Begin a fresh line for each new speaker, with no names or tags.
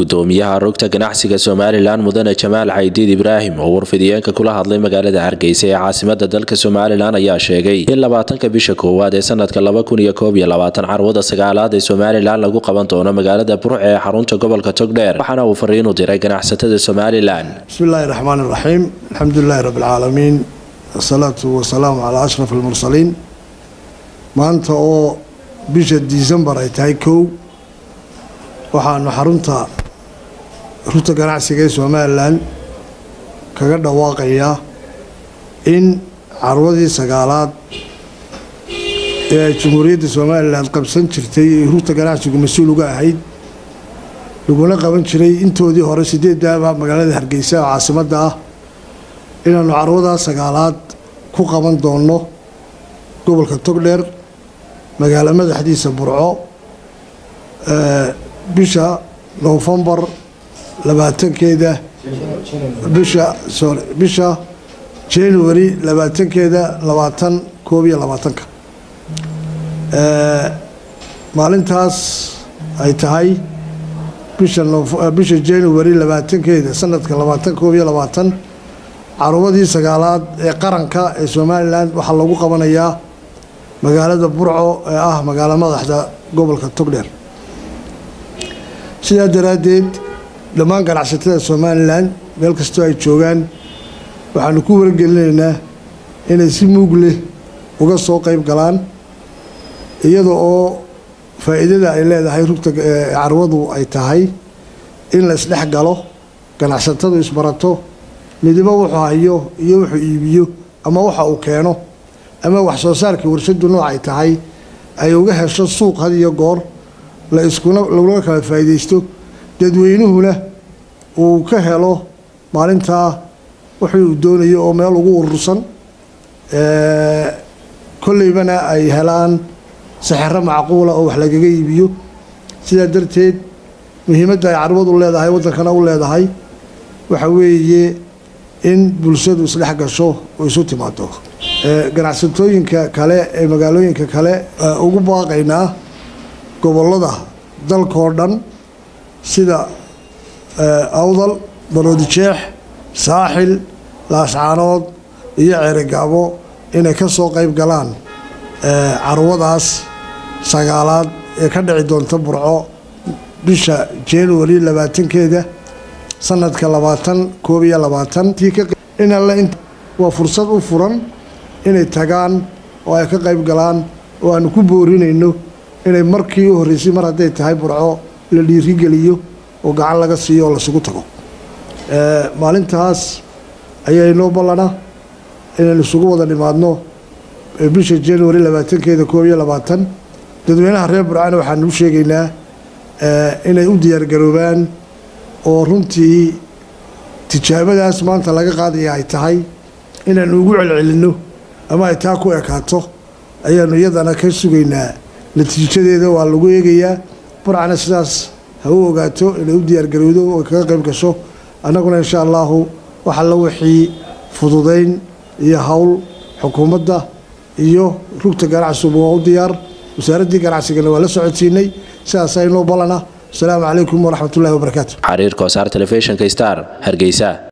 gudoomiyaha rugta ganacsiga somalilan mudane jamaal caydiid ibraahim oo warfidiyeenka kula hadlay magaalada hargeysa ee caasimada dalka somalilan ayaa sheegay in labaatanka bisha koowaad ee sanadka laba kun iyo koob iyo labaatan carwada sagaalaad ee somalilan lagu qaban doono magaalada burc ee xarunta gobolka togdheer waxaana uu fariin u diray ganacsatada somalilan
bismillahi raxmaan iraxiim alxamdulilahi rabbilcaalamiin wasalaatu wasalaamu calaa ashraf almursaliin maanta oo bisha disembar ay tahay kow waxaanu xarunta rugta ganacsiga ee somalilan kaga dhawaaqayaa in carwadii sagaalaad ee ay jamhuuriyadda somalilan qabsan jirtay ee rugta ganacsigu mas-uul uga ahayd laguna qaban jiray intoodii hore sideed daaba magaalada hargeysa oo caasimadda ah inaanu carwadaa sagaalaad ku qaban doonno gobolka togdheer magaalo madaxdiisa burco bisha nofembar labaatankeeda bisha sorry bisha january labaatankeeda labaatan koob iyo labaatanka maalintaas ay tahay bisha bisha january labaatankeeda sanadka labaatan koob iyo labaatan carwadii sagaalaad ee qaranka ee somalilan waxaa lagu qabanayaa magaalada burco ee ah magaalo madaxda gobolka togdheer sidaa daraaddeed dhammaan ganacsatada somalilan meel kastoo ay joogaan waxaanu ku wargelinaynaa inay si muug leh uga soo qayb galaan iyada oo faa'iidada ay leedahay rugta carwadu ay tahay in la isdhex galo ganacsatadu isbarato midibo wuxuu hayo iyo wuxuu iibiyo ama waxa uu keeno ama wax soo saarkii warshadu nooc ay tahay ay uga hesho suuq had iyo goor la iskuna laguna kala faa'iidaysto dadweynuhuna uu ka helo maalintaa wixii uu doonayo oo meel ugu urursan kolleybana ay helaan saxero macquula oo wax lagaga iibiyo sidaa darteed muhiimadda ay carwadu leedahay waddankana u leedahay waxa weeye in bulshadu isdhex gasho oo isu timaado ganacsatooyinka kale ee magaalooyinka kale ugu baaqaynaa gobollada dalkoo dhan sida awdal baroodijeex saaxil laascaanood iyo ceerigaabo inay ka soo qayb galaan carwadaas sagaalaad ee ka dhici doonta burco bisha january labaatankeeda sanadka labaatan koob iyo labaatan in alle waa fursad u furan inay tagaan oo ay ka qayb galaan oo aanu ku boorinayno inay markii u horreysay mar hadday tahay burco la dhiirigeliyo oo gacan laga siiyo oo lasugu tago maalintaas ayaa inoo ballana inaynu isugu wada nimaadno bisha january labaatankeeda koob iyo labaatan dadweynaha reer burcana waxaanu u sheegaynaa inay u diyaargaroobaan oo runtii tijaabadaas maanta laga qaadaya ay tahay inaanu ugu celcelinno ama ay taa ku ekaato ayaanu iyadana ka sugaynaa natiijadeeda waa lagu eegayaa burcana sidaas ha u ogaato inay u diyaargarowdo oo kaga qayb gasho annaguna insha allahu waxa la wixii fududayn iyo howl xukuumadda iyo rugta ganacsigu waa u diyaar wasaaraddii ganacsigana waa la socodsiinay sidaasaa inoo ballana asalaamu calaykum waraxmatullahi wabarakaatu
xariir koosaar telefishinka star hargeysa